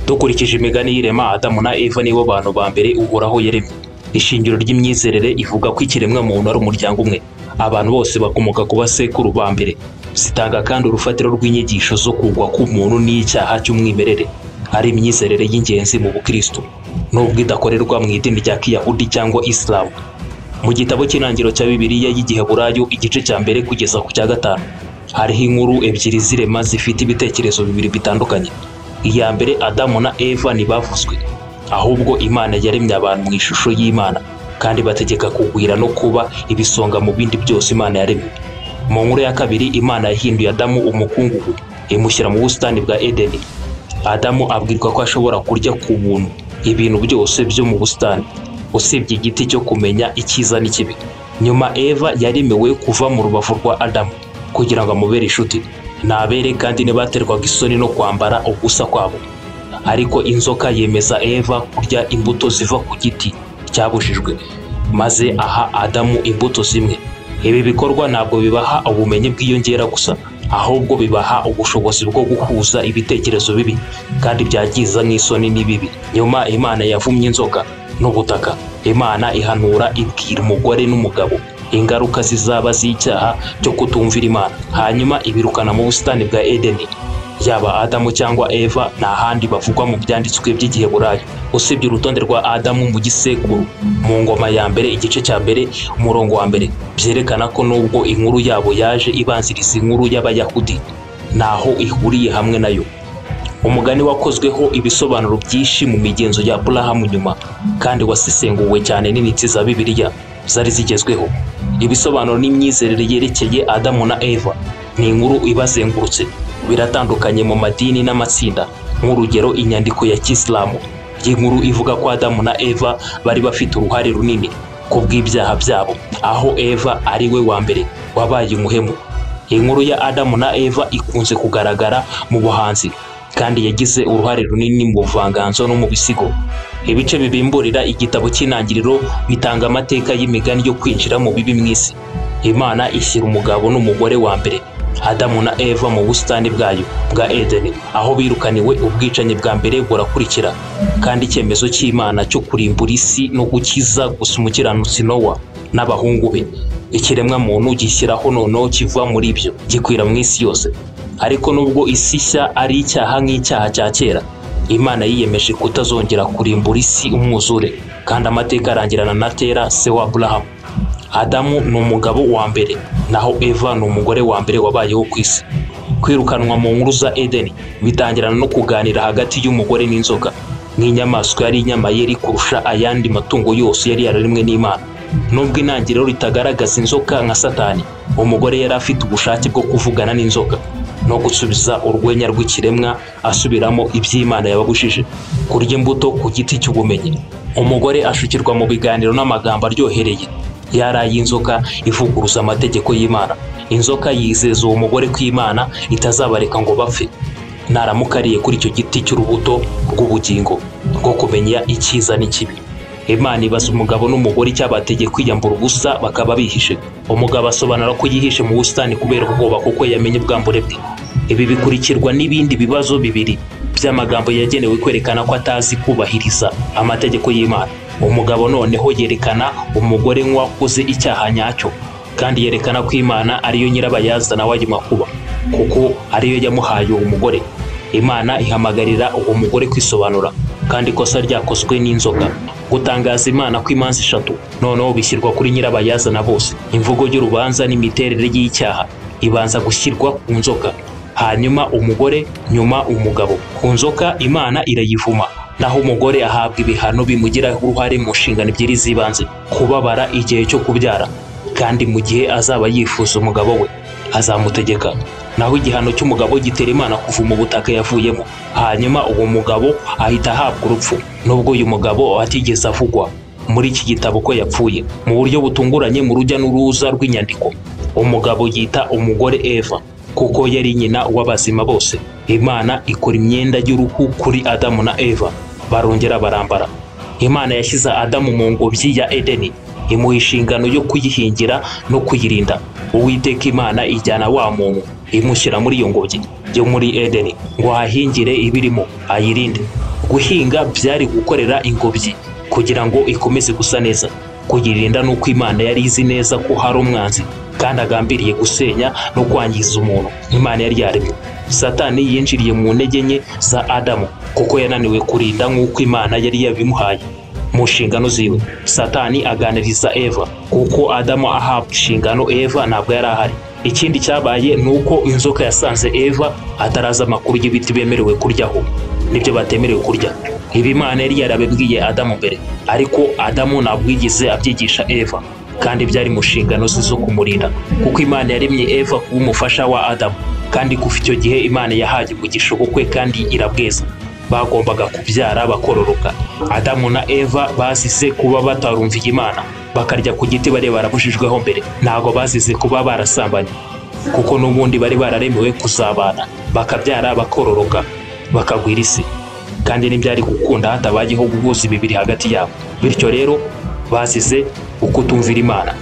dukurikije imigani y'irema adamu na eva nibo bantu ba mbere uhoraho yaremye ishingiro ry'imyizerere ivuga ko ikiremwamuntu ari umuryango umwe abantu bose bakomoka ku basekuru ba mbere zitanga kandi urufatiro rw'inyigisho zo kugwa k'umuntu n'icyaha cy'umwimerere ari imyizerere y'ingenzi mu bukristo nubwo idakorerwa mu idini rya kiyahudi cyangwa isilamu mu gitabo cy'intangiriro cya bibiliya y'igiheburayo igice cya mbere kugeza ku cya gatanu hariho inkuru ebyiri z'irema zifite ibitekerezo bibiri bitandukanye iya mbere adamu na eva ntibavuzwe ahubwo imana yaremye abantu mu ishusho y'imana kandi bategeka kugwira no kuba ibisonga mu bindi byose imana yaremye mu nkuru ya kabiri imana yahinduye adamu umukungugu imushyira mu busitani bwa edeni adamu abwirwa ko ashobora kurya ku buntu ibintu byose byo mu busitani usibye igiti cyo kumenya icyiza n'ikibi nyuma eva yaremewe kuva mu rubavu rwa adamu kugira ngo amubere inshuti nabere kandi ntibaterwaga isoni no kwambara ubusa kwabo ariko inzoka yemeza eva kurya imbuto ziva ku giti cyabujijwe maze aha adamu imbuto zimwe ibi bikorwa ntabwo bibaha ubumenyi bwiyongera gusa ahubwo bibaha ubushobozi bwo guhuza ibitekerezo bibi kandi byagiza nk'isoni n'ibibi nyuma imana yavumye inzoka n'ubutaka imana ihanura ibwira umugore n'umugabo ingaruka zizaba z'icyaha cyo kutumvira imana hanyuma ibirukana mu busitani bwa edeni yaba adamu cyangwa eva nta handi bavugwa mu byanditswe by'igiheburayo usibye urutonde rwa adamu mu gisekuru mu ngoma ya mbere igice cya mbere umurongo wa mbere byerekana ko nubwo inkuru yabo yaje ibanziriza inkuru y'abayahudi ntaho ihuriye hamwe nayo umugani wakozweho ibisobanuro byinshi mu migenzo ya burahamu nyuma kandi wasesenguwe cyane n'intiti za bibiliya zari zigezweho ibisobanuro n'imyizerere yerekeye adamu na eva ni inkuru ibazengurutse biratandukanye mu madini n'amatsinda nk'urugero inyandiko ya kisilamu y'inkuru ivuga ko adamu na eva bari bafite uruhare runini ku bw'ibyaha byabo aho eva ari we wa mbere wabaye umuhemu inkuru ya adamu na eva ikunze kugaragara mu buhanzi kandi yagize uruhare runini mu buvanganzo no mu bisigo ibice bibimburira igitabo cy'intangiriro bitanga amateka y'imigani yo kwinjira mu bibi mu isi imana ishyira umugabo n'umugore wa mbere adamu na eva mu busitani bwayo bwa edeni aho birukaniwe ubwicanyi bwa mbere burakurikira kandi icyemezo cy'imana cyo kurimbura isi no gukiza gusa umukiranutsi nowa n'abahungu be ikiremwamuntu gishyiraho noneho kiva muri ibyo gikwira mu isi yose ariko nubwo isi nshya ari icyaha nk'icyaha cya kera imana yiyemeje kutazongera kurimbura isi umwuzure kandi amateka arangirana na tera se wa burahamu adamu ni umugabo wa mbere naho eva ni umugore wa mbere wabayeho ku isi kwirukanwa mu nkuru za edeni bitangirana no kuganira hagati y'umugore n'inzoka nk'inyamaswa yari inyamaye yari kurusha ayandi matungo yose yari yararemwe n'imana nubwo intangiriro ritagaragaza inzoka nka satani umugore yari afite ubushake bwo kuvugana n'inzoka no gusubiza urwenya rw'ikiremwa asubiramo iby'imana yababujije kurya imbuto ku giti cy'ubumenyi umugore ashukirwa mu biganiro n'amagambo aryohereye yaraye inzoka ivuguruza amategeko y'imana inzoka yizeza uwo mugore ko imana itazabareka ngo bapfe naramukariye kuri icyo giti cy'urubuto rw'ubugingo rwo kumenya icyiza n'ikibi imana ibaza umugabo n'umugore icyabateye kwiyambura ubusa bakaba bihishe umugabo asobanura ko yihishe mu busitani kubera ubwoba kuko yamenye ubwambure bwe ibi bikurikirwa n'ibindi bibazo bibiri by'amagambo yagenewe kwerekana ko atazi kubahiriza amategeko y'imana umugabo noneho yerekana umugore nk'uwakoze icyaha nyacyo kandi yerekana ko imana ariyo nyirabayazana w'ayo makuba kuko ariyo yamuhaye uwo mugore imana ihamagarira uwo mugore kwisobanura kandi ikosa ryakozwe n'inzoga gutangaza imana kw'imanza eshatu noneho bishyirwa kuri nyirabayazana bose imvugo y'urubanza n'imiterere y'icyaha ibanza gushyirwa ku nzoka hanyuma umugore nyuma umugabo ku nzoka imana irayivuma naho umugore ahabwa ibihano bimugiraho uruhare mu nshingano ebyiri z'ibanze kubabara igihe cyo kubyara kandi mu gihe azaba yifuza umugabo we azamutegeka naho igihano cy'umugabo gitera imana kuva mu butaka yavuyemo hanyuma uwo mugabo ahita ahabwa urupfu nubwo uyu mugabo atigeze avugwa muri iki gitabo ko yapfuye mu buryo butunguranye mu rujya n'uruza rw'inyandiko umugabo yita umugore eva kuko yari nyina w'abazima bose imana ikora imyenda y'uruhu kuri adamu na eva barongera barambara imana yashyize adamu mu ngobyi ya edeni imuha inshingano yo kuyihingira no kuyirinda uwiteka imana ijyana wa muntu imushyira muri iyo ngobyi yo muri edeni ngo ahahingire ibirimo ayirinde guhinga byari gukorera ingobyi kugira ngo ikomeze gusa neza kuyirinda nuko imana yari izi neza ko hari umwanzi kandi agambiriye gusenya no kwangiza umuntu imana yari yaremye satani yinjiriye mu ntege nke za adamu kuko yananiwe kurinda nk'uko imana yari yabimuhaye mu nshingano ziwe satani aganiriza eva kuko adamu ahabwa inshingano eva ntabwo yari ahari ikindi cyabaye ni uko inzoka yasanze eva atarazi amakuru y'ibiti bemerewe kuryaho nibyo batemerewe kurya ibi imana yari yarabibwiye adamu mbere ariko adamu ntabwo yigeze abyigisha eva kandi byari mu nshingano ze zo kumurinda kuko imana yaremye eva kuba umufasha wa adamu kandi kuva icyo gihe imana yahaye umugisha ubukwe kandi irabweza bagombaga kubyara bakororoka adamu na eva bazize kuba batarumviye imana bakarya ku giti bari barabujijweho mbere ntabwo bazize kuba barasambanye kuko n'ubundi bari bararemewe kuzabana bakabyara bakororoka bakagwira isi kandi ntibyari gukunda hatabayeho guhuza imibiri hagati yabo bityo rero bazize ukutumvira imana